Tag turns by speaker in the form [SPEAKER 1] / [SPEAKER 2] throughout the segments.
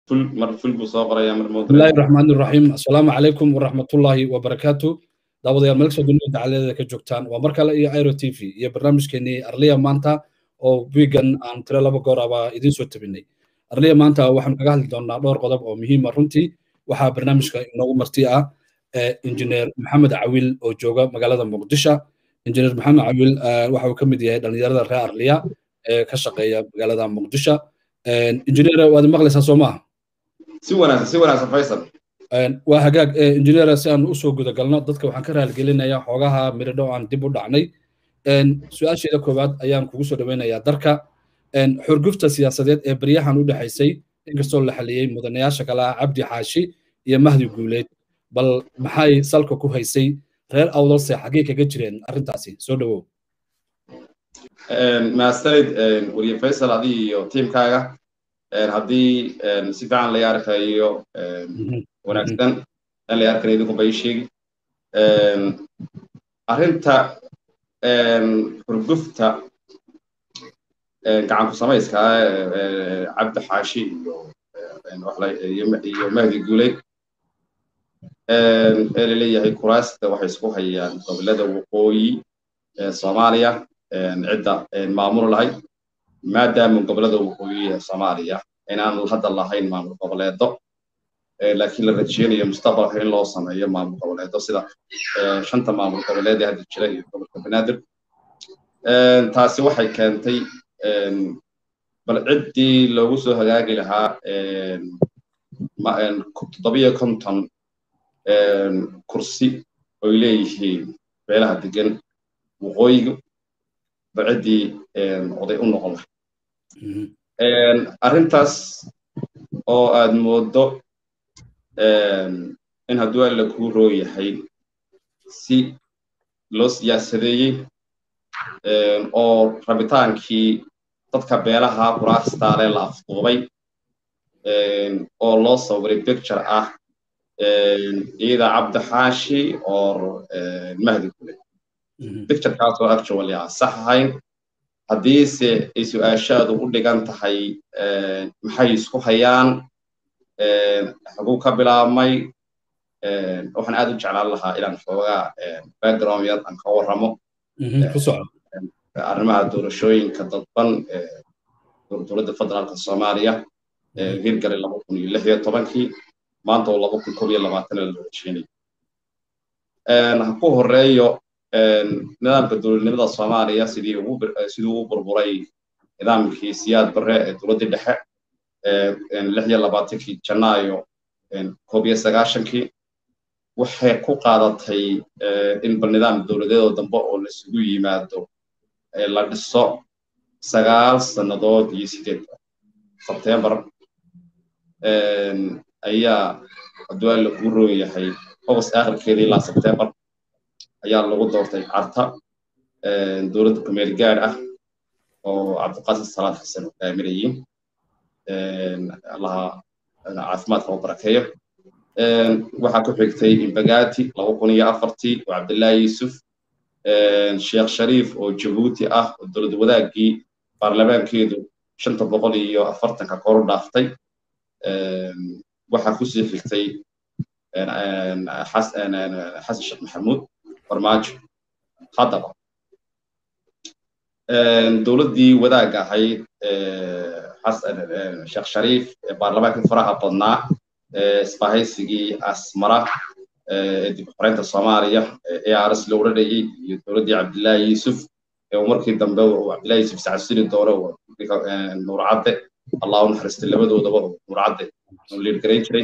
[SPEAKER 1] ful mar ful buu soo qoraya mar
[SPEAKER 2] bismillahi raxmaani raxiim assalaamu calaykum waraxmatullaahi wabarakaatu daawadayaal meel kastoo dunida dacaladeeda ka joogtaan waa mar kale iyo airo t v iyo barnaamijkeenii arliya maanta oo wiigan aan tiro laba goor aba idiin soo tabinay arliya maanta waxaanu kaga hadli doonaa dhowr qodob oo muhiima runtii waxaa barnaamijka inoogu marti ah injineer maxamed cawil oo jooga magaalada muqdisho injineer maxamed cawil waxa uu ka mid yahay dhallinyarada reer arliya ee ka shaqeeya magaalada muqdisho injineer waad maqlaysaa soo maaha
[SPEAKER 1] si wanaagsan si wanaagsan faysal
[SPEAKER 2] waa hagaag injineer si aan usoo gudagalno dadka waxaan ka raaligelinayaa xoogaha miridho aan dib u dhacnay su-aasheeda koowaad ayaan kugu soo dhaweynayaa darka xurgufta siyaasadeed ee baryahan u dhexaysay inkastoo la xaliyey mudanayaasha kale ah cabdi xaashi iyo mahdi guuleed bal maxay salka ku haysay reer awdalse xaggee kaga jireen arrintaasi soo dhawow
[SPEAKER 1] mahadsanid weriye faysal adii iyo tiimkaaga haddii si fiican la arkayo wanaagsan in la arkayo idinku bay sheegi arrinta xurgufta gacanku samayska cabdi xaashi iyo iyo mahdi guuley ee laleeyahay kuraasta waxay isku hayaan gobolada waqooyi ee soomaaliya cidda maamul lahayd maadaama gobolada waqooyi ee soomaaliya inaan hadda lahayn maamul goboleedo laakiin la rajeynayo mustaqbalka in loo sameeyo maamul goboleedo sida shanta maamul goboleed ee hadda jira iyo gobolka banaadir taasi waxay keentay bal ciddii loogu soo hagaagi lahaa toddobiyo konton kursi oy leeyihiin beelaha degan waqooyiga ba ciddii oday u noqon lahay arrintaas oo aad mooddo in hadduu alla kuu roo yahay si loo siyaasadeeyey oo rabitaankii dadka beelaha kuraastaale la afduubay oo loo sawiray picture ah iyada cabdixaashi or mahdi gule picturekaasoo actually aan sax ahayn haddiise ay su-aashaadu u dhigan tahay maxay isku hayaan xaguu ka bilaabmay waxaan aad u jeclaan lahaa inaan xoogaa background yar aan ka warramo arrimaha doorashooyinka dadban dowladda federaalka soomaaliya hirgalay laba kun iyo lix iyo tobankii maanta oo laba kun kob iyo labaatana la rajeynayo ha ku horeeyo nidaamka dowladnimada soomaaliya sidii ugu sidii ugu burburay nidaamkii siyaad barre ee dowladdii dhexe lix iyo labaatankii janaayo koob iyo sagaashankii waxay ku qaadatay in bal nidaam dowladeedoo dambe oo laisugu yimaado la dhiso sagaal sannadood iyo sideed sebtembar ayaa hadduu alla kuu roon yahay august aakhirkeeda ilaa sebtembar ayaa lagu doortay carta dowladda kumeel gaad ah oo cabdiqaasim salaad xasan hogaaminayey allaha caafimaadka u barakeeyo waxaa ku xigtay imbagati laba kun iyo afartii oo cabdullaahi yuusuf sheekh shariif oo jabuuti ah oo dowlad wadaagii baarlamaankeedu shanta boqol iyo afartanka koru dhaaftay waxaa kusii xigtay xasan sheekh maxamuud farmaajo haddaba dowladdii wadaagga ahayd sheekh shariif ee baarlamaankii faraha badnaa isbahaysigii asmara ee dib u xoreynta soomaaliya ee ars la odhanayay iyo dowladdii cabdillaahi yuusuf ee markii dambe cabdillahi yuusuf sacasiri doore nuur cadde allah u naxariistay labadoodaba nuur cadde uu liirgarayn jiray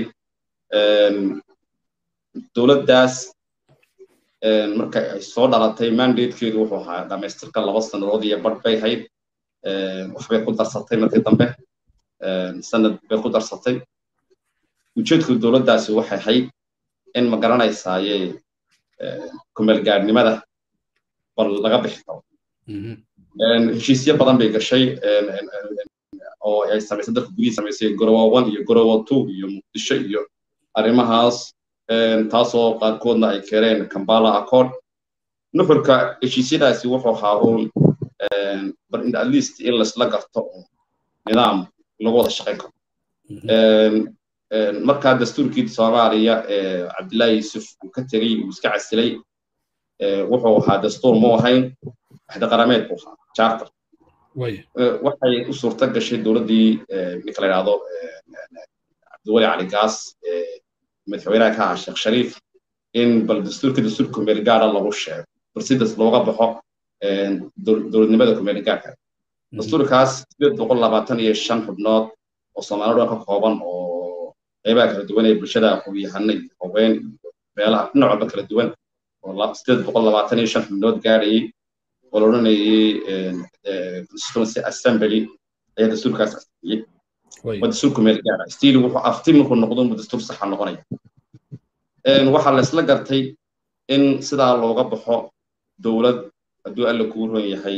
[SPEAKER 1] dowladdaas marka ay soo dhalatay mandatekeedu wuxuu ahaa dhamaystirka laba sannadood iyo badh bay hayd waxbay ku darsatay markii dambe sanad bay ku darsatay ujeedku dowladdaasi waxay ahayd in ma garanaysaaye kumeelgaadhnimada bal laga bixi karo heshiisyo badan bay gashay oo ay samaysay dalka gudihii samaysay gorowa one iyo gorowa two iyo muqdisho iyo arrimahaas taasoo qaarkoodna ay keeneen kambala accord nuxurka heshiisyadaasi wuxuu ahaa uun at least in laisla garto nidaam lagu wada shaqayn karo markaa dastuurkii soomaaliya cabdullaahi yuusuf uu ka tegey uu iska casilay wuxuu ahaa dastuur mu ahayn waxda qarameed buu ahaa charter waxay u suurta gashay dowladdii ninka la yidhaahdo cabdiwali cali gaas madaxweynaha ka ahaa sheekh shariif in bal dastuurka dastuur kumeel gaara lagu sheego bal sidaas looga baxo dowladnimada kumeel gaarka dastuurkaas sideed boqol labaatan iyo shan xubnood oo soomaaliya dhan ka kooban oo qeybaha kala duwan ee bulshada aqoon-yahano iyo haween iyo meelaha dhinac walba kala duwan oo sideed boqol labaatan iyo shan xubnood gaarayay oo la odhanayay constituency assembly ayaa dastuurkaas asixiyey waa dastuur kumeel gaara stiil wuxuu afti markuu noqdo inbuu dastuur saxa noqonaya waxaa la isla gartay in sidaa looga baxo dowlad hadduu alla kuu ron yahay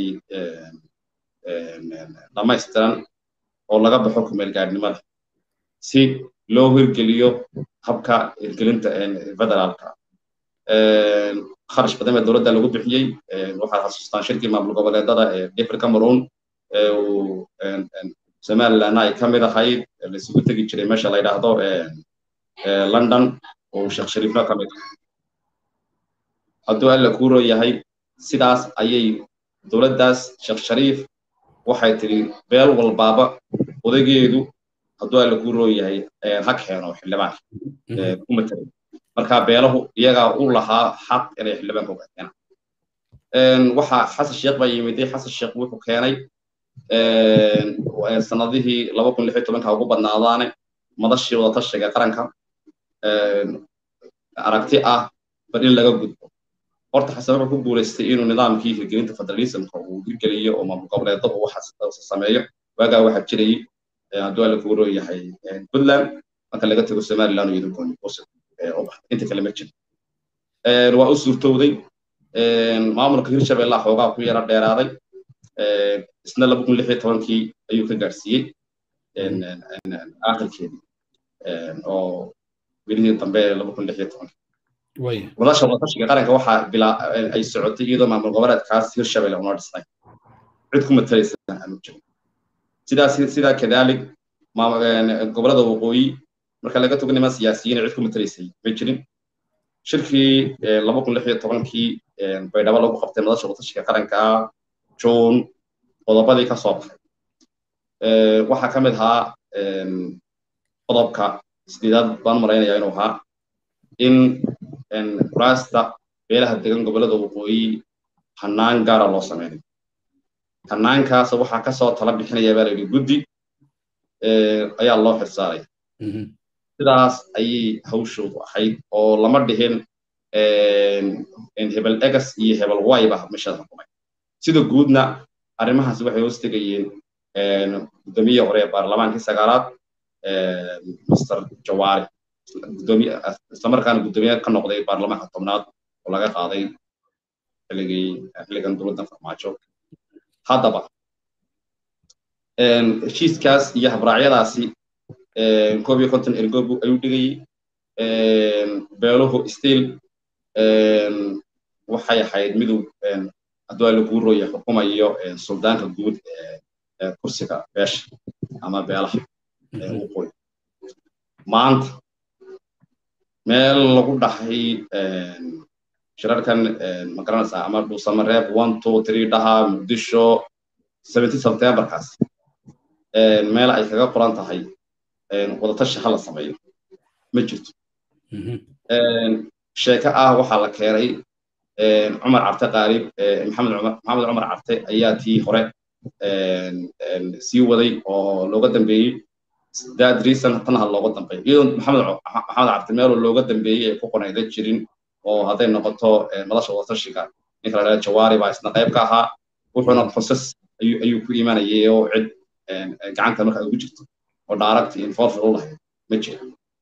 [SPEAKER 1] dhamaystiran oo laga baxo kumeel gaarnimada si loo hirgeliyo habka hirgelinta federaalka kharash badan baa dowladda lagu bixiyey waxaad xasuustaan shirkii maamul goboleedada ee dhifri cameroon somalilandna ay ka mid ahayd laisugu tegi jiray meesha la yidhaahdo london oo sheekh shariifna ka mid hadduu alla kuu ron yahay sidaas ayay dowladdaas sheekh shariif waxay tiri beel walbaaba odaygeedu hadduu alla kuu roon yahay ha keeno xildhibaanka ku matelay marka beelahu iyagaa u lahaa xaq inay xildhibaanka uga keenaan waxaa xasan sheekh baa yimiday xasan sheekh wuxuu keenay sanadihii laba kun lix iyo tobanka ugu badnaadaane madashii wadatashiga qaranka aragti ah bal in laga gudbo horta xasan wuxuu ku guulaystay inuu nidaamkii hirgelinta federalismka uu hirgeliyo oo maamul goboleedada uu sameeyo waagaa waxaa jirayay hadduu alla kugu roo yahay puntland marka laga tago somaliland iyo gooni inta kale ma jiro waa u suurtowday maamulka hirshabelle xoogaa ku yara dheeraaday isna laba kun lix iyo tobankii ayuu ka gaadhsiiyey aakhirkeedii oo welihii dambe laba kun lix iyo tobankii wadasha wadatashiga qaranka waxaa bilaa ay socotay iyadoo maamul goboleedkaas hirshabelle una dhisnay cid ku matalaysa aanu jirin sidaas sidaa kadaalik gobolada waqooyi marka laga togo niman siyaasiyiin cid ku matalaysay ma jirin shirkii laba kun lix iyo tobankii baydhabo lagu qabtay madasha wadatashiga qaranka june qodobadii ka soo baxay waxaa ka mid ahaa qodobka sideedaad baan malaynayaa inuu ahaa in kuraasta beelaha degan gobolada waqooyi hanaan gaara loo sameynayo hanaankaas waxaa kasoo tala bixinaya baa layidhi guddi ayaa loo xilsaaraya sidaas ayay hawshoodu ahayd oo lama dhihin hebel egas iyo hebel wayba meshada xukumay sida guudna arrimahaas waxay hoos tegayeen guddoomiye hore ee baarlamaankii sagaalaad mr jawaari islamarkaana guddoomiye ka noqday baarlamaanka tobnaad oo laga qaaday xilligii xilligan dowladda farmaajo haddaba heshiiskaas iyo habraacyadaasi koob iyo konton ergobu ayuu dhigayey beeluhu stiil waxay ahayd miduu hadduu ala kuu rooya xukumayo suldaanka guud ee kursiga beesha ama beelaha waqooyi maanta meel lagu dhahay shirarkan magaranaysaa ama dhuusamareeb one two three dhaha muqdisho seventy septemberkaas meel ay kaga qoran tahay wadatashi hala sameeyo ma jirto sheeko ah waxaa la keenay cumar carte qaarib maxamed cumar maxamed cumar carte ayaa tii hore sii waday oo looga dambeeyey dad reason tanaha looga dambeeyo iyadoo maxamed maxamed carte meeloo looga dambeeyey ay ku qonayda jirin oo hadday noqoto madasha wadatashiga ninka la dhaha jawaari baa isna qayb ka ahaa wuxuuna process ayuu ayuu ku imanayay oo cid gacanta marka ugu jirto oo direct involved u lahayd ma jira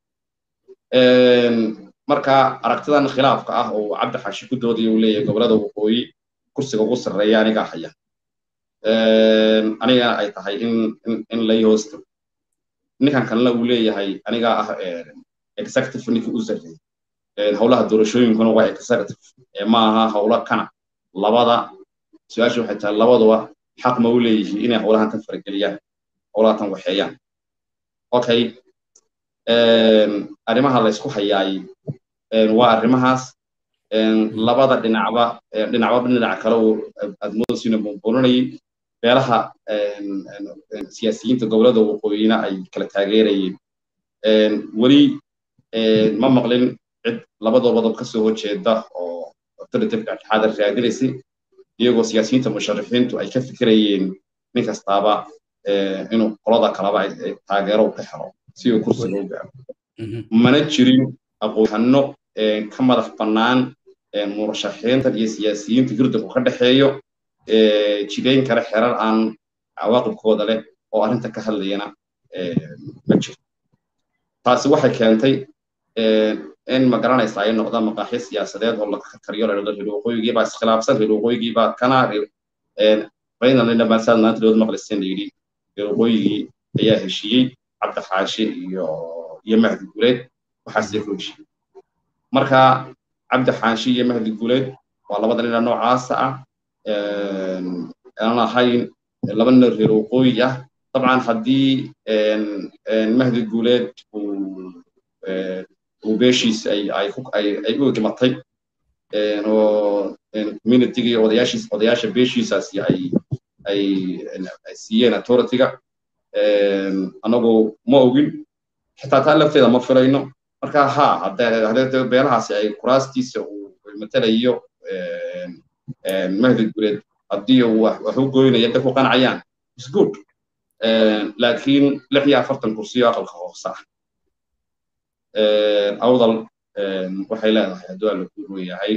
[SPEAKER 1] marka aragtidan khilaafka ah oo cabdi xashi ku doodaya uu leeyahay gobolada waqooyi kursiga ugu sarreeya anigaa haya anigana ay tahay in in lai hoosto ninkan kalena uu leeyahay anigaa ah executive ninkii u sarreeyay howlaha doorashooyinkuna waa executive ma aha howlo kana labada su-aasha waxay tahay labaduba xaq ma u leeyihiin inay howlahan tan farageliyaan howlaha tan waxeeyaan okay arrimaha la isku hayaay waa arrimahaas labada dhinacba dhinacba dhinac kale uu admoodasiina buunbuuninayay beelaha siyaasiyiinta gobolada waqooyina ay kala taageerayeen weli ma maqlin cid labadoobadob kasoo horjeeda oo authoritative dhexdhexaada raadinaysay iyagoo siyaasiyiinta musharixiintu ay ka fikirayeen nin kastaaba inuu qolada kalaba taageero ka helo si uu kursiga u gaaro mana jirin aqoonhano ka madax bannaan murashaxiintan iyo siyaasiyiinta hirdanku ka dhexeeyo jidayn kale xerar aan cawaaqibkooda leh oo arrinta ka hadlayana ma jiro taasi waxay keentay in ma garanaysa ay noqdaan maqaaxyo siyaasadeed oo laga kariyo ladhado reer waqooyigiibaa iskhilaafsan reer waqooyigiibaa kana baynalina maasaad maanta lood maqlisen layidhi reer waqooyigii ayaa heshiiyey cabdi xaashi iyo iyo mahdi guleed waxaasee ku heshiiyey marka cabdi xaashi iyo mahdi guleed waa labada nina noocaasa ah aan ahayn laba nina reer waqooyi ah dabcan haddii mahdi guleed uu beeshiisa ay ay ay ay u dhimatay oo communitiga iyo odayaashiisa odayaasha beeshiisaasi ay ay ay siiyeen authorityga anagu ma ogin xitaa taa lafteeda ma filayno marka ha haddee haddee beelahaasi ay kuraastiisa uu matalayo mahdi guleed haddii uu wax u goynayo dadku qancayaan is good laakiin lix iyo afartan kursiyo aqalka hoose ah awdal waxay leedahay hadduu alla ku rooyahay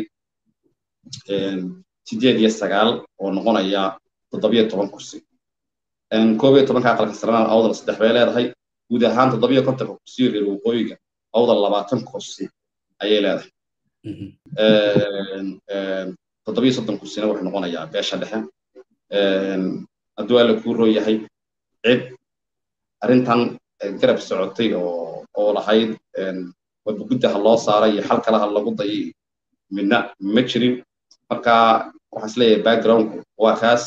[SPEAKER 1] sideed iyo sagaal oo noqonaya toddobiyo toban kursi koob iyo tobanka aqalka sarena awdal saddex bay leedahay guud ahaan toddobiyo kontonka kursiyo reer waqooyiga awdal labaatan kursi ayay leedahay toddobiyo soddon kursina wuxuu noqonayaa beesha dhexe hadduu alla kuu rooyahay cid arrintan garab socotay oo oo lahayd wadbuguddaha loo saaray iyo xal kalaha lagu dayay midna ma jirin marka waxaan isleeyahay backgroundku waa kaas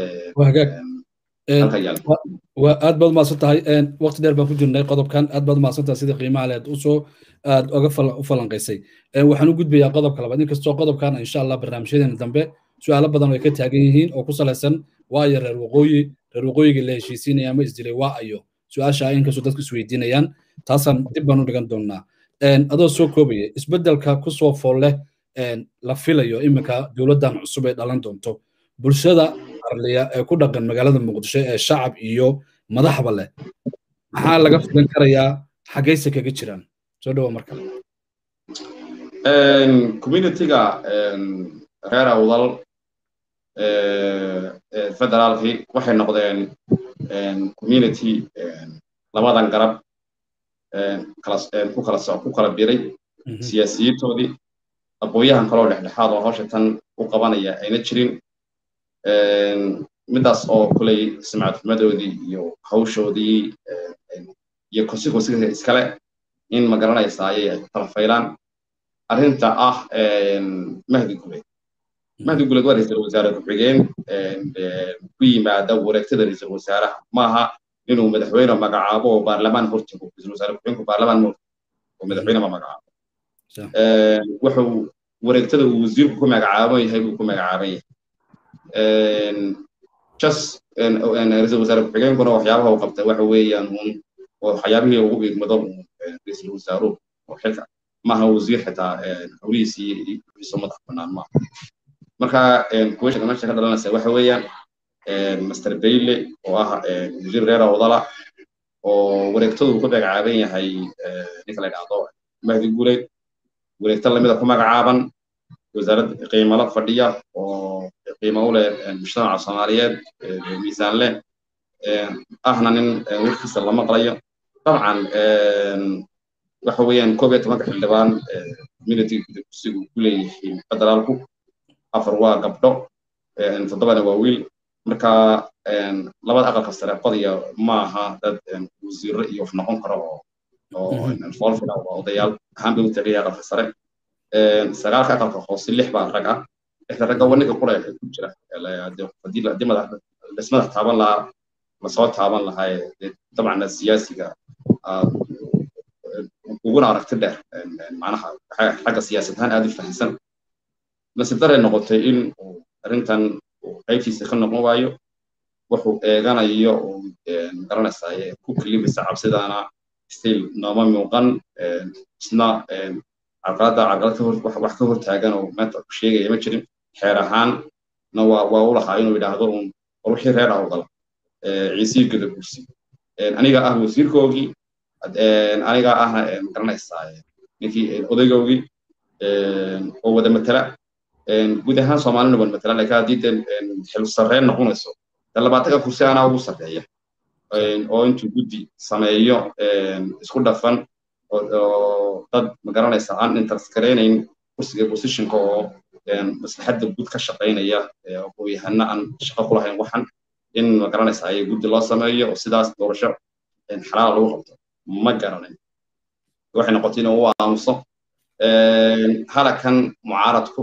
[SPEAKER 2] waa aad baad umahadsan tahay waqti dheer baan ku jirnay qodobkan aad baad umahadsan tahay sida qiimaha leed usoo aad oga u falanqaysay waxaan u gudbayaa qodobka labaad inkastoo qodobkan insha allah barnaamijyadeena dambe su-aalo badan ay ka taagan yihiin oo ku salaysan waayo reer waqooyi reer waqooyiga la heshiisiinaya ama isdilay waa ayo su-aasha inkastoo dadku isweydiinayaan taasaan dib baan u dhigan doonaa adoo soo koobaya isbeddelka kusoo fool leh la filayo iminka dowladdan cusub ay dhalan doonto bulshada arliya ee ku dhaqan magaalada muqdisho ee shacab iyo madaxba leh maxaa laga filan karayaa xaggayse kaga jiraan soo dhawa marka
[SPEAKER 1] communityga reer awdal federaalkii waxay noqdeen community labadan garab ku kala ku kala biray siyaasiyiintoodii aqooyahan kaloo dhexdhexaad oo hawsha tan u qabanaya ayna jirin midaas oo kuley sumcadxumadoodii iyo hawshoodii iyo konsikonsiga iskale in ma garanaysa ayay ay ku kala faylaan arrinta ah mahdi guleed mahdi guleed waa ra-iisul wasaare ku-xigeen ku yimaada wareegtada ra-iisul wasaaraha maaha inuu madaxweyne magacaabo oo baarlamaan hortago ra-iisul wasaare ku-xigeenku baarlamaan ma oo madaxweyne ma magacaabo wuxuu wareegtada uu wasiirku ku magacaaban yahay buu ku magacaaban yahay just ra-iisul wasaare ku-xigeenkuna waxyaabaha uu qabtay waxa weeyaan un waxyaabihii ugu igmado ra-iisul wasaaruhu oo xilka maaha wasiir xitaa howlihiisii isu madax bannaan maaha marka kuwesha meesha ka dhalanaysa waxa weeyaan master bayle oo ah wasiir reer awdala oo wareegtadu ku magacaaban yahay ninka la dhahdo mahdi guuleed wareegta lamida ku magacaaban wasaarad qiimalo fadhiya oo qiimo u leh mujtamaca soomaaliyeed miisaan leh ahna nin warkiisa la maqlayo dabcan waxa weeyaan koob iyo tobanka xildhibaan community kursigu ku leeyihiin federaalku afar waa gabdho toddobana waa wiil marka labada aqalka sare qodaya maaha dad wasiiro iyo wax noqon karo oo oo foolfila waa odayaal ahaan bay u tagaya aqalka sare sagaalka aqalka hoose lix baa rag ah lixda ragga waa ninka qura ku jira haddii madax dhismada taaban lahaa lasoo taaban lahaa dabcan siyaasiga aad uguna aragti dheer macnaha xagga siyaasad ahaan aad u fahamsan nasiib daray noqotay in uu arrintan uu qaybtiisa ka noqon waayo wuxuu eeganayo uu garanaysaye ku kalimaysa cabsidaana still nooma muuqan isna carqaladda carqalad ka hor wax ka hortaagan oo maanta ku sheegaya ma jirin xeer ahaanna waa waa u lahaa inuu yidhaahdo un war wixii reer awdal ciisii gadaguursi aniga ah wasiirkoogii aniga ahna garanaysaa ninkii odaygoogii oo wada matala guud ahaan soomaalina wada matala laakiin haddii dee xil sarreen noqonayso dee labaatanka kursi anaa ugu sarreeya oo intuu guddi sameeyo isku dhafan oo dad magaranaysa aan interest garaynayn kursiga positionka oo maslaxadda guud ka shaqaynaya aqooyahana aan shaqo ku lahayn waxan in magaranaysa ay guddi loo sameeyo oo sidaas doorasho xalaala lagu qabto ma garanayn waxay noqotay inuu u aamuso halakan mucaaradku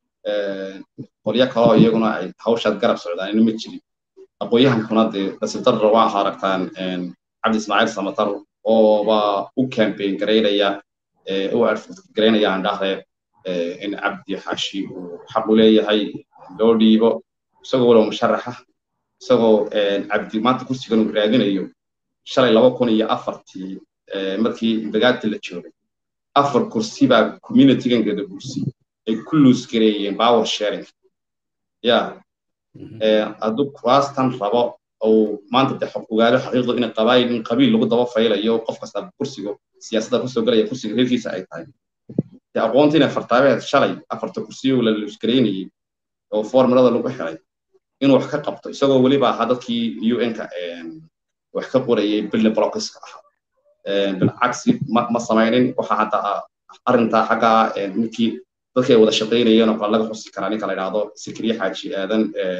[SPEAKER 1] qolyo kaloo iyaguna ay hawshaad garab socdaan ma jirin aqooyahankuna dee nasiibdarra waa aragtaan cabdi ismaaciil samatar ooba u campaign garaynaya u advocate garaynaya aan dhahde in cabdi xashi uu xaq u leeyahay loo dhiibo isagoo walow musharaxa isagoo cabdi maanta kursigan uu raadinayo shalay laba kun iyo afartii markii bagaati la joogay afar kursi baa communitygan gadaguursi ay ku luus gareeyeen power sharing ya hadduu kuraastan rabo ou maanta de ogaado xaqiiqdu in qabaayil in qabiil lagu daba faylayo qof kasta kursiga siyaasadda kusoo galaya kursiga reerkiisa ay tahay de aqoonta inay fartaabeed shalay afarta kursiyo la luusgareynayay oo formulada lagu xiray inuu wax ka qabto isagoo weliba ahaa dadkii un-ka wax ka qorayay billi blockiska ahaa bilcagsi ma samaynin waxa hadda arrintaa xagga ninkii dadkii ay wada shaqaynayeen oo kale laga xusi karaa ninka la yidhaahdo sikriye xaaji aadan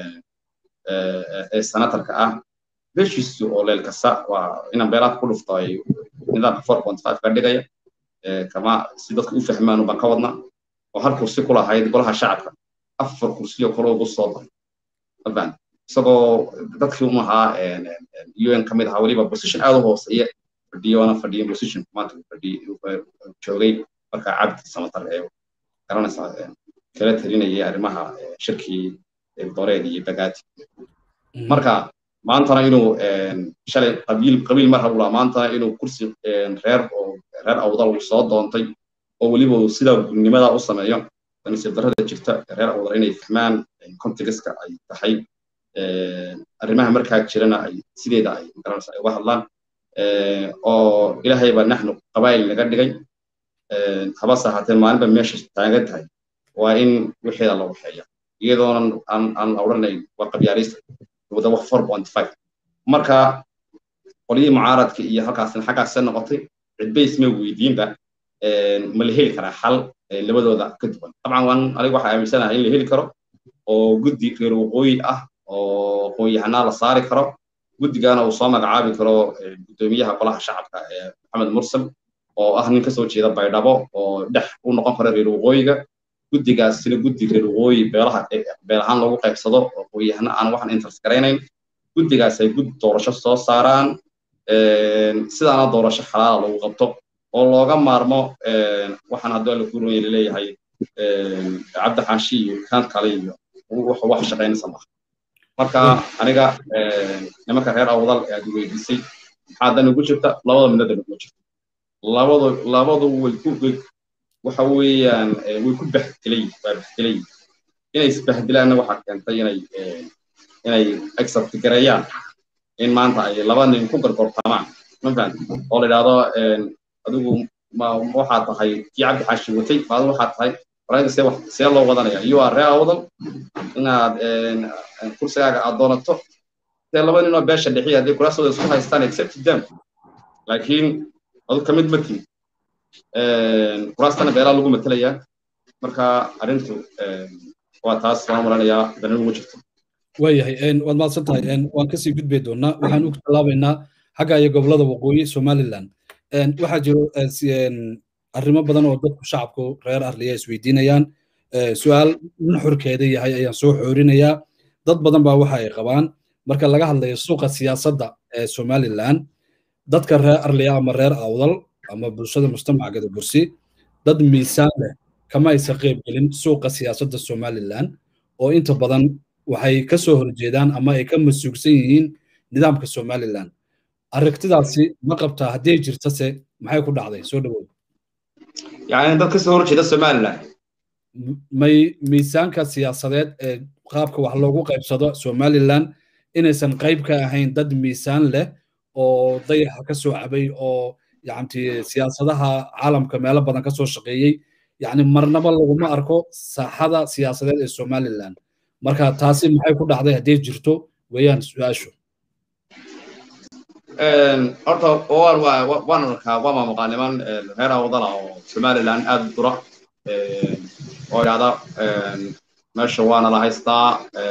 [SPEAKER 1] ee senatarka ah beshiisu oo leel kasta waa inaan beelaad ku dhufto ay nidaamka four point five ka dhigaya kama si dadka u fahmaan baan ka wadna oo hal kursi ku lahayd golaha shacabka afar kursiyo kale ugu soo daray mafahant isagoo dadkii un ahaa un ka mid ahaa weliba position aad u hooseeya fadhiyoona fadhiyo position maanta joogay markaa cabdi samatar ee garanaysaa kala talinayay arrimaha shirkii doreed iyo bagaati marka maantana inuu shalay qabiil qabiil mar habulaa maantana inuu kursi reer oo reer awdal uu soo doontay oo weliba uu sidaa gudnimada u sameeyo nasiib darrada jirta reer awdal inay fahmaan contextka ay tahay arrimaha markaa jirana ay sideeda ay garanaysa ay uga hadlaan oo ilaahay baa naxnu qabaayil naga dhigay habase ahaatee maalinba meesha taagan tahay waa in wixeeda la waxeeya iyadoonan aan aan odhanayn waa qabyaalista wada wax four point five marka qolyihii mucaaradka iyo halkaasna xaggaasee noqotay cidba isma weydiinba ma la heli karaa xal labadooda ka duwan dabcan waan aniga waxaa aaminsanahay in la heli karo oo guddi reer waqooyi ah oo aqoon-yahanaa la saari karo guddigaana uu soo magacaabi karo guddoomiyaha golaha shacabka ee maxamed mursal oo ah nin kasoo jeeda baydhabo oo dhex u noqon kara reer waqooyiga guddigaasina guddi reer waqooyi beelaha beel ahaan lagu qaybsado oo aqoon-yahana aan waxan interest garaynayn guddigaas ay guddi doorasho soo saaraan sidaana doorasho xalaala lagu qabto oo looga maarmo waxaan haddii alla ku ronya laleeyahay cabdi xaashi iyo kan kale iyo wax shaqaynaysa maaha marka aniga nimanka reer awdal ee aad weydiisay maxaa dan ugu jirta labada midna dan ugu jirta labadu labadu way ku waxa weeyaan way ku baxdelay waa baxdelay inay isbahdilaanna waxaa keentay inay inay accept gareeyaan in maanta ay laba nin ku gargortamaan ma fahanti oo la idhaahdo adigu ma waxaa tahay kii cabdi xaashi watay maadu waxaa tahay warayda see wax see loo wadanaya you are reer awdal inaad kursigaaga aad doonato dee laba ninoo beesha dhixiya haddii kuraasooda isku haystaan accept them laakiin adu ka mid ma tihin kuraastana beelaa lagu matelayaa marka arrintu waa taas waan maranayaa danin ugu jirto
[SPEAKER 2] waayahay waad mahadsan tahay waan kasii gudbay doonaa waxaan u tallaabaynaa xagga iyo gobolada waqooyi somaliland waxaa jiro arrimo badan oo dadku shacabku reer arliya isweydiinayaan su-aal nuxurkeeda yahay ayaan soo xoorinayaa dad badan baa waxa ay qabaan marka laga hadlayo suuqa siyaasadda ee somaliland dadka reer arliya ama reer awdal ama bulshada mujtamaca gadabursi dad miisaan leh kama aysan qayb gelin suuqa siyaasadda somalilan oo inta badan waxay ka soo horjeedaan ama ay ka masuugsan yihiin nidaamka somalilan aragtidaasi ma qabtaa haddii jirtase maxay ku dhacday soo dhawow
[SPEAKER 1] yani dad ka soo horjeeda somalilan
[SPEAKER 2] may miisaanka siyaasadeed ee qaabka wax loogu qaybsado somalilan inaysan qayb ka ahayn dad miisaan leh oo dayaxa ka soo cabay oo yacni siyaasadaha caalamka meelo badan ka soo shaqeeyey yacni marnaba laguma arko saaxada siyaasadeed ee somalilan marka taasi maxay ku dhacday haddii jirto weeyaan su-aashu
[SPEAKER 1] horta waan arkaa waa maamuqaa niman reer awdala oo somalilan aad u dura oo idhahda meesha waana la haystaa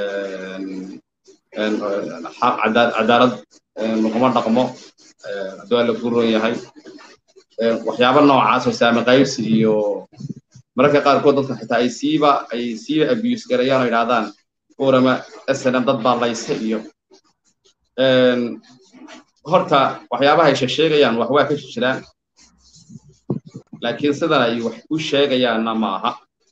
[SPEAKER 1] cadaalad laguma dhaqmo hadduu alla ku ron yahay waxyaaba noocaas oo saami qaybsi iyo mararka qaarkood dadka xitaa ay siiba ay siiba abuse garayaan oo idhahdaan urama snm dad baa laysa iyo horta waxyaabaha ay sheegayaan wax waa ka jiraan laakiin sidan ay wax u sheegayaanna ma aha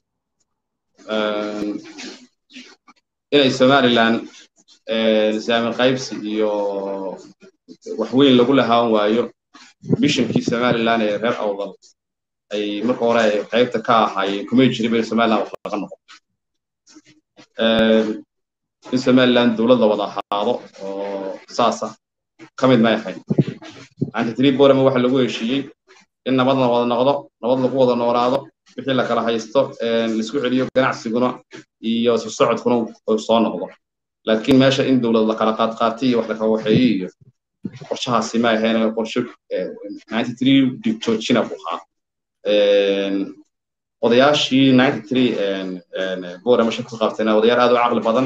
[SPEAKER 1] inay somalilan saami qaybsi iyo wax weyn lagu lahaan waayo missionkii somalilan ee reer awdal ay marka hore ay qaybta ka ahaayeen kumay jirin bay somalilan wax laga noqon in somalilan dowlad la wada ahaado oo saasa ka mid may ahayn antitree borama waxa lagu heshiiyey in nabad la wada noqdo nabad lagu wada noolaado wixii la kala haysto laisku celiyo ganacsiguna iyo isu socodkuna soo noqdo laakiin meesha in dowlad la kala qaad qaatay iyo wax la kala waxeeyey iyo qorshahaasi ma ahayn qorsho ninety three dictochina buu ahaa odayaashii ninety three borama shaka ku qabtayna odayaal aad u caqli badan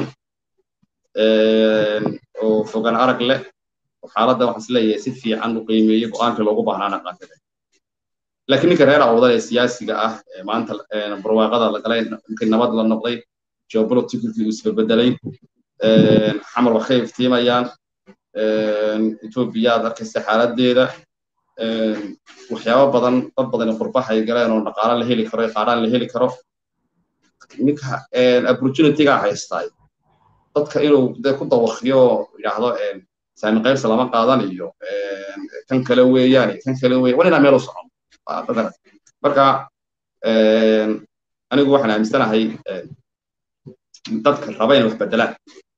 [SPEAKER 1] oo fogaan arag leh xaaladda waxaan is leeyahay si fiican u qiimeeyey go-aankii loogu baahnaana qaatay laakiin ninka reer awdal ee siyaasiga ah maanta barwaaqada la galay ninkii nabad la noqday geopolitically uu isbebedelay xamar waxay iftiimayaan etoobiya aad arkaysa xaaladeeda waxyaabo badan dad badan qurbaha ay galeen oo dhaqaale la heli karo qaaraan la heli karo ninka opportunityga haystaay dadka inuu de ku dawaqiyo yidhaahdo saami qaybsa lama qaadan iyo kan kale weeyaan kan kale weeyaan waa inaa meel u socon marka anigu waxaan aaminsanahay dadka raba inay wax bedelaan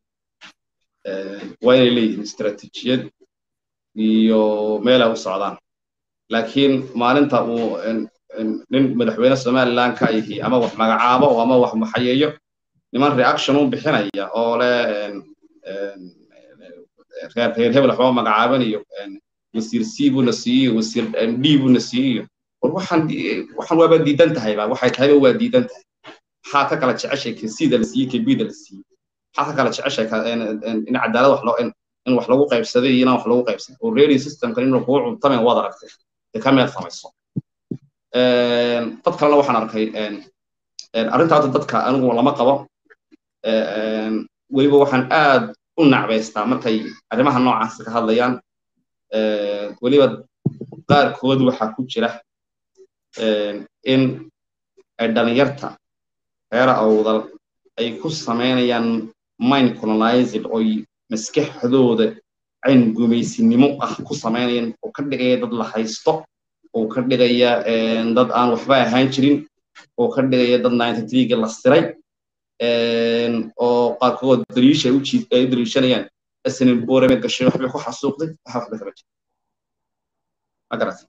[SPEAKER 1] waa inay leeyihiin istaraatiijiyad iyo meel ay u socdaan laakiin maalinta uu nin madaxweyne somaliland ka yihi ama wax magacaabo ama wax maxayeeyo niman reaction u bixinaya oo le reer reer hebel waxba magacaaban iyo wasiir c buu na siiyo wasiir d buu na siiyo war waxaan waxaan waaba diidan tahay ba waxay tahayba waa diidan tahay maxaa ka kala jeceshay ka sida la siiyey ka bida la siiyey maxaa ka kala jeceshay in cadaalad wax loo in wax lagu qaybsaday iyo inaan wax lagu qaybsan oo ready systemkan inuu kugu cuntamen waad aragtay dee ka meel samayso dad kalena waxaan arkay arrinta hadda dadka anigu lama qabo weliba waxaan aad u nacbaystaa markay arrimaha noocaas ka hadlayaan weliba qaarkood waxaa ku jira in ay dhalinyarta reer awdal ay ku samaynayaan mind colonized oy maskaxdooda cayn gumaysinimo ah ku samaynayaan oo ka dhigaya dad la haysto oo ka dhigaya dad aan waxba ahaan jirin oo ka dhigaya dad ninety threega la siray oo qaarkood daliisha ay u daliishanayaan asnin boorame gashay waxbay ku xasuuqday waxa waxba kama jira ma garat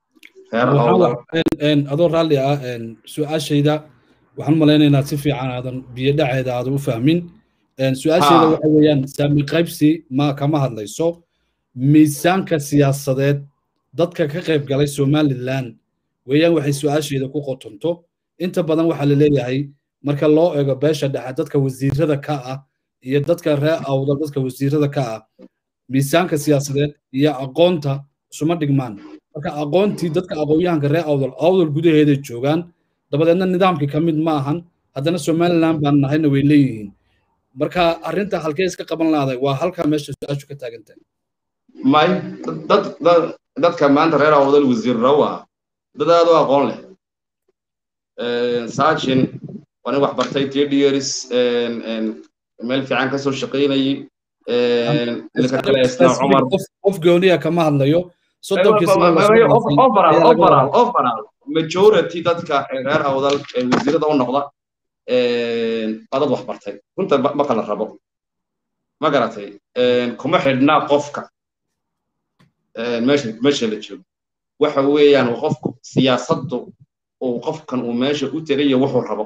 [SPEAKER 2] adoo raalli ah su-aashayda waxaan malaynaynaa si fiican aadan biyo dhaceeda aadan u fahmin su-aashayda waxa weeyaan saami qaybsi ma kama hadlayso miisaanka siyaasadeed dadka ka qayb galay somaliland weeyaan waxay su-aashayda ku qotonto inta badan waxaa la leeyahay marka loo eego beesha dhexe dadka wasiirada ka ah iyo dadka reer awdal dadka wasiirada ka ah miisaanka siyaasadeed iyo aqoonta isuma dhigmaan marka aqoontii dadka aqoonyahanka reer awdal awdal gudaheeday joogaan dabadeedna nidaamkii ka mid ma ahan haddana somaliland baan nahayna way leeyihiin marka arrinta halkee iska qaban lahday waa halkaa meesha su-aashu ka taagantahay
[SPEAKER 1] may dad dad dadka maanta reer awdal wasiirra waa dad aad u aqoon leh saajin waa nin wax bartay tdrs meel fiican ka soo shaqaynayay ninka kale isna cumar
[SPEAKER 2] qof gooniya kama hadlayo
[SPEAKER 1] overall majority dadka reer awdal wasiirada u noqda waa dad wax bartay runta ma kala rabo ma garatay kuma xidhnaa qofka meesha meesha la joogo waxa weeyaan qofku siyaasaddu uu qofkan uu meesha u tegayo wuxuu rabo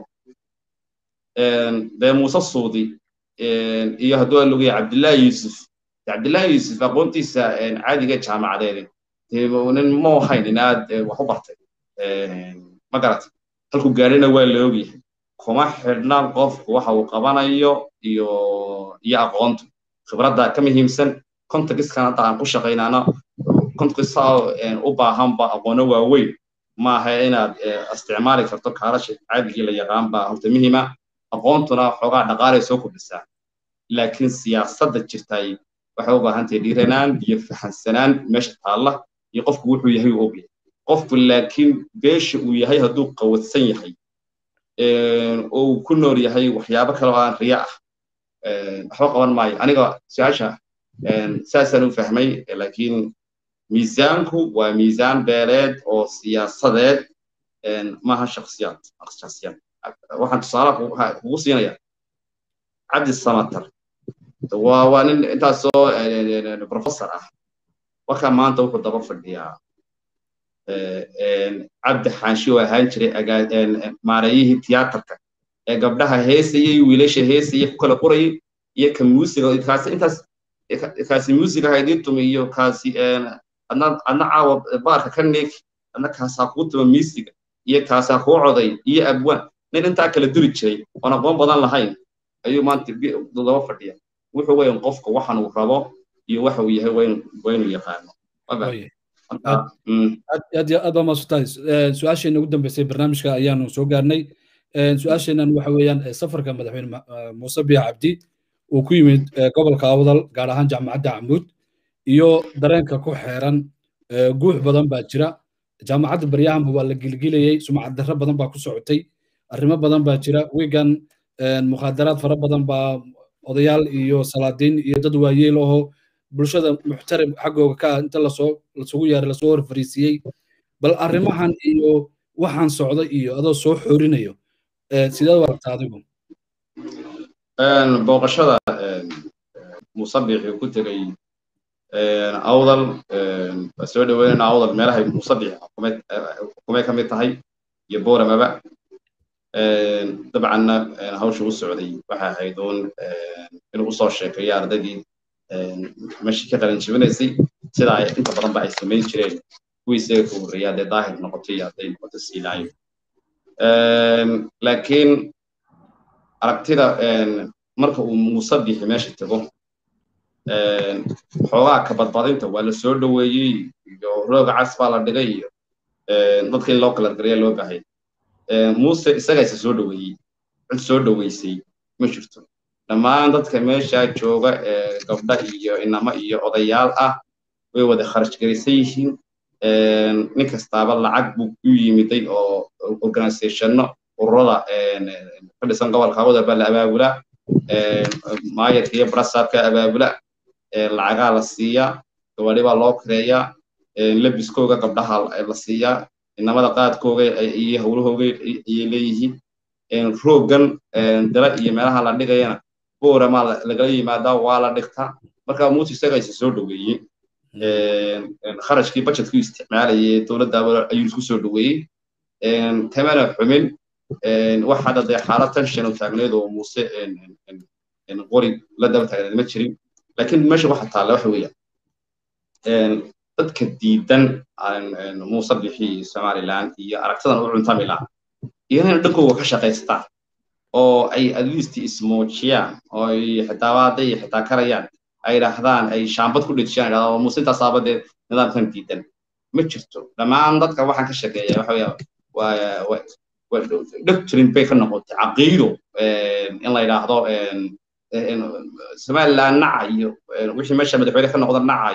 [SPEAKER 1] dee muuse suudi iyo hadduu aan logaya cabdillaahi yuusuf cabdillaahi yuusuf aqoontiisa caadiga jaamacadeed nin ma ahayn in aad wax u bartay ma garatay halkuu gaarina waa la ogyahay kuma xidhna qofku waxa uu qabanayo iyo iyo aqoontu khibradda ka muhiimsan contextkan hadda aan ku shaqaynana contexta u baahanba aqoono waaweyn maaha inaad isticmaali karto kaalasha caadigii la yaqaan baa horta muhiima aqoontuna xoogaa dhaqaalay soo kordhisaa laakiin siyaasadda jirtay waxay u baahan tahay dhiiranaan iyo fahansanaan meesha taalla iyo qofku wuxuu yahay uu ogyahay qofku laakiin beesha uu yahay hadduu qawadsan yahay oo uu ku nool yahay waxyaabo kale oo aan riya ah waxba qaban maayo aniga su-aasha saasaan u fahmay laakiin miisaanku waa miisaan beeleed oo siyaasadeed maaha shaksiyaad shaksiyaad waxaan tusaale kugu siinaya cabdi samatar waa waa nin intaasoo professor ah warkaa maanta wuxuu daba fadhiyaa cabdi xaashi oo ahaan jiray maareeyihii tiyaatarka ee gabdhaha heesayay wiilasha heesaya ku kala qorayay iyo ka muusiga kaasi intaas kaasi muusiga haydii tumi iyo kaasi adna adna caawa baarka ka neeg adna kaasaa kuu tuma miisiga iyo kaasaa kuu coday iyo abwaan nin intaa kala duri jiray oon aqoon badan lahayn ayuu maanta daba fadhiya wuxuu weyn qofka waxan uu rabo iyo waxa uu yahay waa inuu yaqaano
[SPEAKER 2] aad aad baa maasutahay su-aasheena ugu dambeysay barnaamijka ayaanu soo gaarnay su-aasheenan waxa weeyaan safarka madaxweyne muuse biya cabdi uu ku yimid gobolka awdal gaar ahaan jaamacadda camuud iyo dareenka ku xeeran guux badan baa jira jaamacadda baryahanba waa la gilgilayey sumcad darro badan baa ku socotay arrimo badan baa jira wigan mukhaadaraad fara badan baa odayaal iyo salaadiin iyo dad waayeel ahoo bulshada muxtarim xaggooga ka inta lasoo lasugu yaaray lasoo hor fariisiyey bal arrimahan iyo waxaan socda iyo adoo soo xoorinayo sideed u aragtaa adigu
[SPEAKER 1] booqashada musabixii ku tegay awdal waa soo dhaweynayna awdal meelahay musabix xukumay ka mid tahay iyo booramaba dabcanna hawsha u socday waxay ahayd uun inuu usoo sheekeeyo ardaydii meeshii ka qalin jibinaysay sida ay inta badan ba ay samayn jireen kuwii isaga ka horreeya haddee daahir noqoto iyo hadday noqoto siilaayo laakiin aragtida marka uu musabixi meesha tago xoogaa ka badbadinta waa la soo dhoweeyey iyo rooga cas baa la dhigay iyo dadka in loo kala garaya loo baahay muuse isagaa isa soo dhoweeyey cid soo dhoweysay ma jirto dhammaan dadka meesha jooga gabdha iyo inamo iyo odayaal ah way wada kharash garaysan yihiin nin kastaaba lacag buu u yimiday oo organizationno ururada ka dhisan gobolka awda baa la abaabula maayarka iyo brasaabka abaabula lacagaa la siiyaa gawadhi baa loo kireeyaa lebiskooga gabdhaha la siiyaa inamada qaadkooga iyo howlahooga ayay leeyihiin roogan dala iyo meelaha la dhigayana boorama lagala yimaadaa waa la dhigtaa marka muuse isaga isa soo dhoweeyey kharashkii budgetkii isticmaalayay dowladda ayuu isku soo dhoweeyey kamana xumin wax hadda dee xaalad tension u taagneed oo muuse qori la daba taagneed ma jirin laakiin meesha waxa taalla waxa weeyaan dadka diidan muuse bixi somaliland iyo aragtidan u cuntami laha iyo inay dhankooga ka shaqaystaan oo ay at least ismuujiyaan oo ay xitaa hadday xitaa karayaan ay yidhaahdaan ay shaambad ku dhejiyaan yidhahdaa muuse intaasaaba dee nidaamkan diidan ma jirto dhammaan dadka waxaan ka shaqeeya waxa weeya waa doctrine bay ka noqotay caqiido in la yidhaahdo somaliland naca iyo wixii meesha madaxweyne ka noqda naca iyo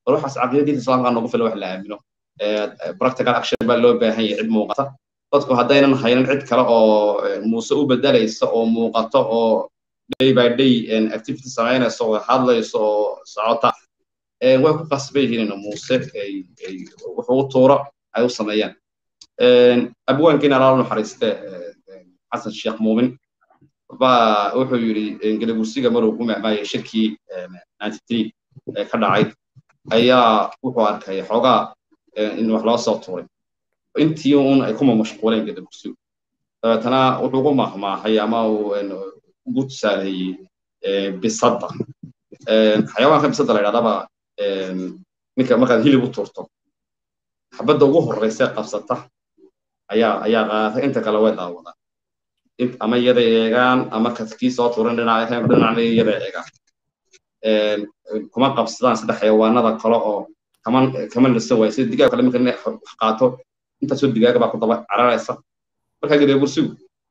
[SPEAKER 1] bal waxaas caqiidadiinta islaamka nagu fila wax la aamino practical action baa loo baahan yahay cid muuqata dadku haddaynan haynin cid kale oo muuse u bedelaysa oo muuqato oo day by day activity samaynaysa oo hadlaysa oo socota way ku qasban yihiin in muuse wuxuu u tuuro ay u sameeyaan abwaankiina alaala naxariiste xasan sheekh muumin baa wuxuu yidhi gelabursiga maruu ku mahmaayay shirkii ee ka dhacay ayaa wuxuu arkay xoogaa in wax loo soo tuuray intii un ay kuma mashquuleen gelabursigu dabeetana wuxuu ku mahmaahay ama uu ugu tusaaleeyey bisadda xayawaanka bisadda la yidhahdaba ninka markaad hilib u tuurto xabadda ugu horreysa qabsata ayaa ayaa qaata inta kale way daawadaan ama iyada eegaan ama kii soo tuuran dhinaca dhinacna iyada eegaan kuma qabsadaan saddex xayawaanada kale oo kaman kaman lisan waay sida digaag kale marka wax qaato intaasoo digaaga baa ku daba cararaysa marka gede bursigu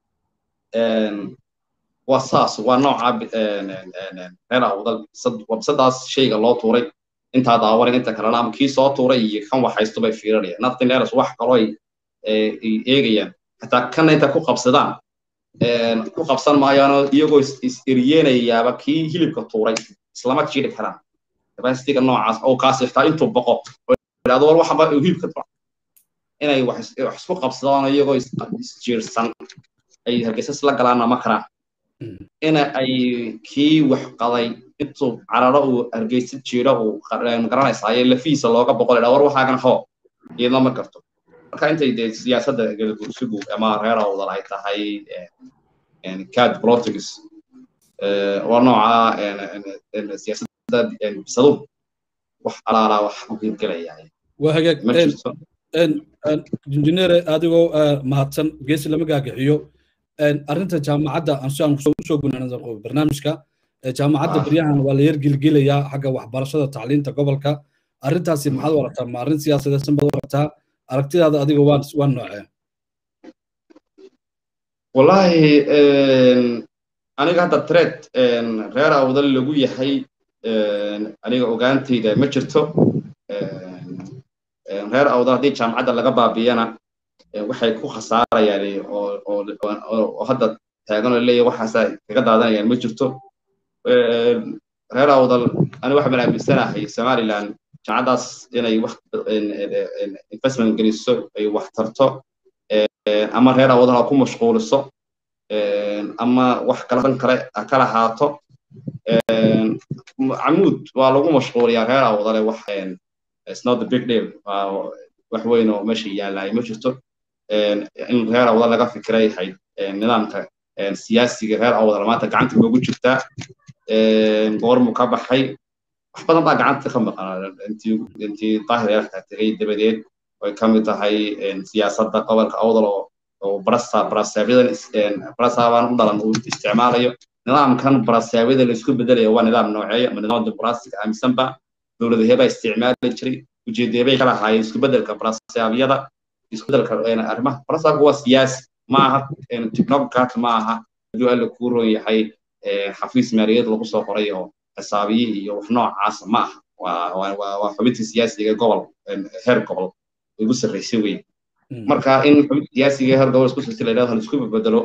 [SPEAKER 1] waa saas waa nooca reer awdal wabsadaas shayga loo tuuray intaa daawaran inta kalena ama kii soo tuuray iyo kan waxaysto bay fiirinayaan nothing else wax kaloo ay eegayaan xataa kana inta ku qabsadaan ku qabsan maayaanoo iyagoo is eriyeenayaaba kii hilibka tuuray islama jiri karaan capacityga noocaas oo kaas xitaa intuu boqo oo idhahdo war waxaba hilibka tuura inay wax isku qabsadaan iyagoo isjiirsan ay hargeysas la galaanna ma karaan ina ay kii wax qaday intuu cararo uu hargeysa jiiro uu garanaysaa lafihiisa looga boqol idhaa war waxaagan hoo iyadna ma garto marka intay dee siyaasadda galbursigu ama reer awdal ay tahay cad politics waa nooca siyaasadda bisadu wax alaala wax u hirgelaya
[SPEAKER 2] waa hagaag injineere adigoo mahadsan geesi lama gaagaxiyo arrinta jaamacadda aan usoo gunaanada barnaamijka jaamacadda beryahan waa la yar gilgilayaa xagga waxbarashada tacliinta gobolka arrintaasi maxaad u aragtaa ma arrin siyaasadeedsan baad u aragtaa aragtidaada adiga waa waa noocee
[SPEAKER 1] wallahi aniga hadda tred reer awdal lagu yahay aniga ogaantayda ma jirto reer awdal haddii jaamacadda laga baabiyana waxay ku khasaarayaan oo hadda taagan oo leeyahay waxaasa kaga daadanayaan ma jirto reer awdal aniga waxaan aaminsanahay somaliland jaamacaddaas inay wax investment geliso ay wax tarto ama reer awdal ha ku mashquuliso ama wax kala dan kale ha ka lahaato camuud waa lagu mashquuliyaa reer awdale wax it's not the big deal wax weyn oo meesha yaalaay ma jirto in reer awdal laga fikiray yahay nidaamka siyaasiga reer awdal maanta gacanta loogu jirtaa goormu ka baxay wax badan baa gacanta ka maqan intii daahir yarka tegay dabadeed ay ka mid tahay siyaasadda gobolka awdal oo oo barasa barasaabiyadan barasaabaan u dhalan uu isticmaalayo nidaamkan barasaabyada la isku bedelayo waa nidaam nooceeya ama nidaam dimuqraasiga aaminsanba dowladahee baa isticmaali jiray ujeedeebay ka lahaayeen isku bedelka barasaabyada isku bedelka arrimaha barasaabka waa siyaasi ma aha technocrat ma aha hadduu alla kuu roon yahay xafiis maaliyaed lagu soo qoray oo xisaabiye iyo wax noocaas ma aha waa xubintii siyaasiga gobol heer gobol ugu sarreysay wey marka in xubinta siyaasiga heer gobol isku sirsi la yidhahdo hal isku bedelo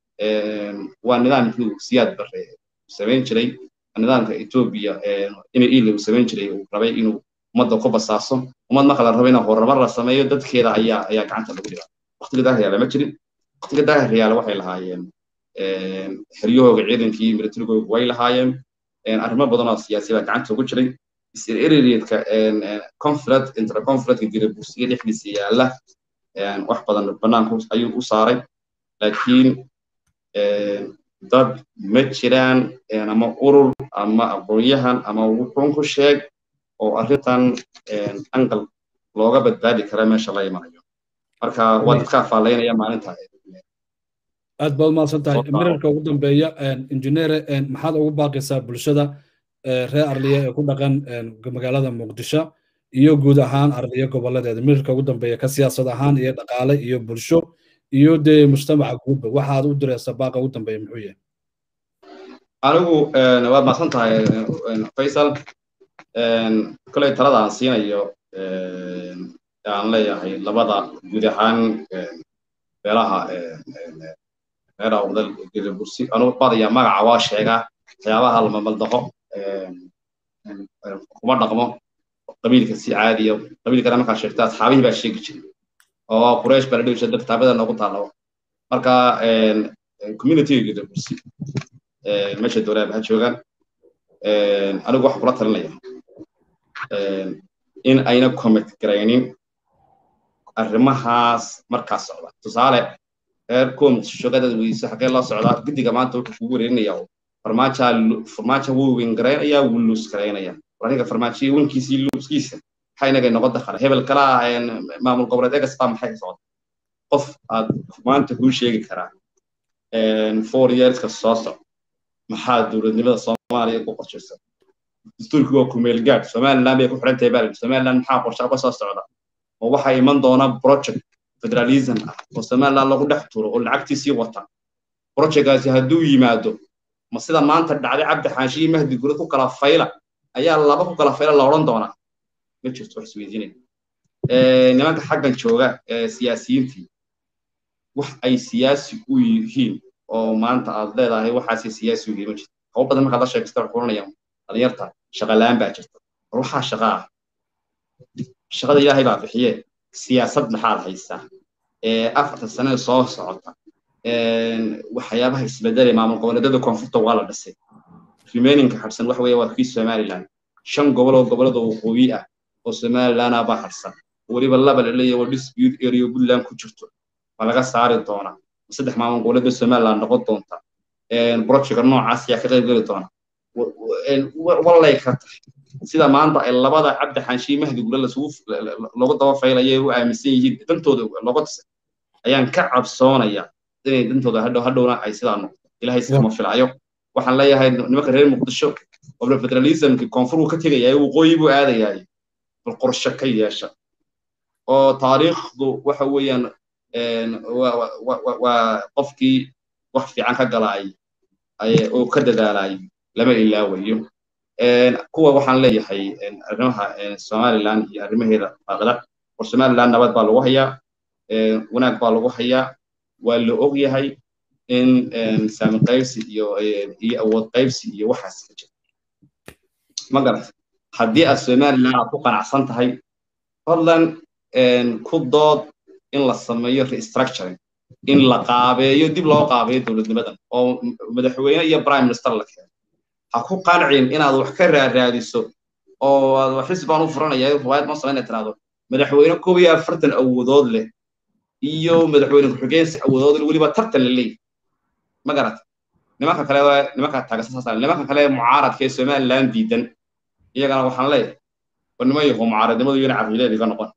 [SPEAKER 1] waa nidaamkii uu siyaad bare samayn jiray nidaamka etoobiya ina ila uu samayn jiray uu rabay inuu ummadda ku basaaso ummad marka la rabo in horumar la sameeyo dadkeeda ayaa ayaa gacanta lagu dhigaa waqtiga daahiryaala ma jirin waqtiga daahiryaala waxay lahaayeen xeryahooga ciidankii militarigooga way lahaayeen arrimo badan oo siyaasi baa gacanta ugu jiray is-ereriyeedka conflict interconflictka girabuusiga dhexdiisa yaalla wax badan banaanku ayuu u saaray laakiin dad ma jiraan ama urur ama aqoonyahan ama wuxuun ku sheeg oo arrintan angal looga badbaadi kara meesha la imanayo marka waa dadka faalaynaya maalinta
[SPEAKER 2] aad baad umahadsan tahay mirarka ugu dambeeya injineere maxaad ugu baaqaysaa bulshada reer arliya ee ku dhaqan magaalada muqdisho iyo guud ahaan arliya gobolladeeda mirarka ugu dambeeya ka siyaasad ahaan iyo dhaqaale iyo bulsho iyo dee mujtamaca guudba waxaad u diraysa baaqa ugu dambeeya muxuu yahay
[SPEAKER 1] anigu waad mahadsan tahay faysal koley talada aan siinayo aan leeyahay labada guud ahaan beelaha reer awdal gadabursi anugu badaya magaca waa sheegaa waxyaabaha lamamaldaho kuma dhaqmo qabiilka si caadiya qabiilkana markaa sheegta asxaabihii baa sheegi jiray oo quraysh baa la dhihi jiray kitaabada noogu taalo marka communityga gadabursi meesha dowlaha ha joogaan anigu waxaan kula talinaya in ayna commit garaynin arrimahaas markaa socda tusaale reer koom shogadaad weyse xagee loo socdaa guddiga maanta wuxuu kugu wareerinaya farmaaja farmaaja wuu win garaynaya wuu luus garaynaya aniga farmaajiya winkiisii luuskiisa maxaa inaga noqon dakhala hebel kala maamul goboleed egas baa maxay socda qof aad maanta kuu sheegi karaa four yearska soo soc maxaa dowladnimada soomaaliya ku qorshaysan dastuurkii waa kumeel gaad somaliland bay ku xiran tahay baa somaliland maxaa qorshe uga soo socda oo waxaa iman doona project federalism ah oo somaliland lagu dhex turo oo lacagtiisii wata projectkaasi hadduu yimaado ma sida maanta dhacday cabdi xaanshiyi mahdi gurad ku kala fayla ayaa laba ku kala fayla la odhan doonaa ma jirto wax isweydiinaya nimanka xaggan jooga ee siyaasiyiintii wax ay siyaasi u yihiin oo maanta aad leedahay waxaasi siyaasi u yihiin ma jirto hawo badan markaad la sheegasta waxay oranayaan dhalinyarta shaqa la-aan baa jirta war waxaa shaqa ah shaqada ilaahay baa bixiye siyaasad maxaad haysaa afartan sanada soo socota waxyaabaha isbedelay maamul goboleedyada koonfurta waa la dhisay remaininka harsan waxa weeye waa kii somaliland shan gobol oo gobolada waqooyi ah oo somaliland ah baa harsan weliba laba la leeyahay waa dispute area puntland ku jirto ma laga saari doonaa saddex maamul goboleed bay somaliland noqon doonta projectka noocaas ayaa ka qayb geli doona wallay ka tahay sida maanta ay labada cabdi xaanshiyi mahdi gule lasugu loogu daba faylaya u aaminsan yihiin dantooda looga tusay ayaan ka cabsoonaya inay dantooda hadhow hadhowna ay sidaa noqdo ilahay sikama filayo waxaan leeyahay nimanka reer muqdisho qobla federalismki koonfuruu ka tegaya waqooyi buu aadayaay bal qorshe ka yeesha oo taariikhdu waxa weeyaan waa qofkii wax fiican ka galaay oo ka dadaalay lama ilaawayo kuwa waxaan leeyahay arrimaha somaliland iyo arrimaheeda faaqida war somaliland nabad baa lagu hayaa wanaag baa lagu hayaa waa la og yahay in saami qaybsi iyo iyo awood qaybsi iyo waxaas ka jira ma garat haddii aad somaliland aad ku qanacsan tahay fadlan ku dood in la sameeyo restructuring in la qaabeeyo dib loo qaabeeyo dowladnimadan oo madaxweyne iyo prime minister la keeno ha ku qancin inaad wax ka raaraadiso oo aad xisbi baan u furanaya riwaayad ma samayn tiraahdo madaxweyne koob iyo afartan awoodood leh iyo madaxweyne ku-xigeensi awoodood leh weliba tartan la leeyahy ma garat nimanka kale nimanka taagasasaasa nimanka kale mucaaradka ee somaliland diidan iyagana waxaan leeyahay war niman yaho mucaaradnimadu iyona caqiideed iga noqon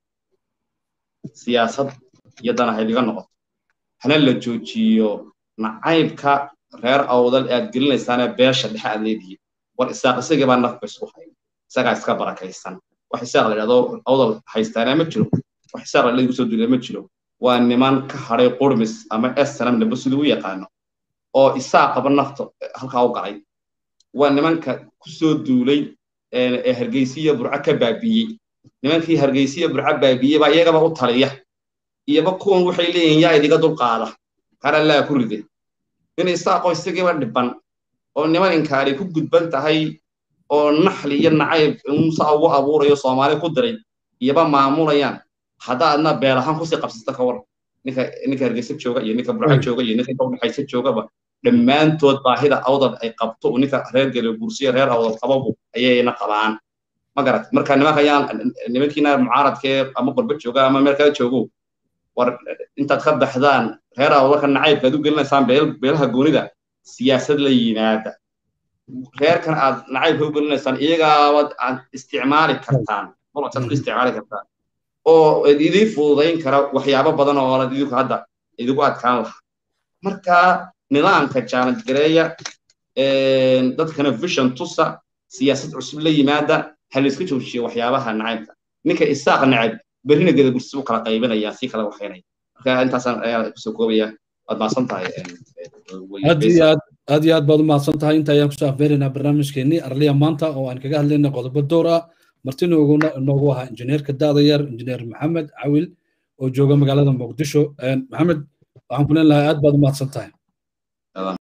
[SPEAKER 1] siyaasad iyo danahayd iga noqoto hana la joojiyo nacaybka reer awdal aad gelinaysaane beesha dhexe aad leedihiin war isaaq isagii baa nafka isku haya isagaa iska barakaysan wax isaaq la yidhahdo awdal haystaana ma jiro wax isaaq la igu soo duulay ma jiro waa niman ka hadhay qurmis ama snm naba siduu u yaqaano oo isaaqaba nafta halkaa u galay waa nimanka ku soo duulay ee hargeysiya burco ka baabiiyey nimankii hargeysiya burco baabiiyey baa iyagaba u taliya iyoba kuwan waxay leeyihiin yaa idiga dulqaada karallaa ku ride in isaaqoo isagiiba dhiban oo niman inkaari ku gudban tahay oo naxli iyo nacayb musa ugu abuurayo soomaali ku diray iyoba maamulayaan hadda adna beel ahaan kusii qabsata ka war ninka ninka hargeysa jooga iyo ninka burco jooga iyo ninka inta udhexaysa joogaba dhammaantood baahida awdal ay qabto ninka reer gele bursiya reer awdal qababu ayayna qabaan ma garat marka nimanka ayaan nimankiina mucaaradkee ama qurbo jooga ama meel kale joogo war intaad ka baxdaan reer awdalka nacaybka aad u gelinaysaan beelaha goonida siyaasad la yimaada reerkan aad nacaybka u gelinaysaan iyagaabad aad isticmaali kartaan bolsaad ku isticmaali kartaan oo idiin fududayn kara waxyaabo badan oo aad idinku hadda idigu adkaan lahaa marka nidaamka challenge gareeya dadkana vision tusa siyaasad cusub la yimaada ha la iska joojiyo waxyaabaha nacaybka ninka isaaq nacab berrina geda bursi u kala qaybinaya si kala waxaynaya marka intaasaan ayaa kusoo koobaya waad maasan tahay
[SPEAKER 2] aad iyo aad aad iyo aad baad u mahadsan tahay inta ayaan kusoo afbeeraynaa barnaamijkeenii arliya maanta oo aan kaga hadlaynay qodobo door ah martina inoogu ahaa injineerka daada yar injineer maxamed cawil oo jooga magaalada muqdisho maxamed waxaan ku leen lahaa aad baad u mahadsan tahay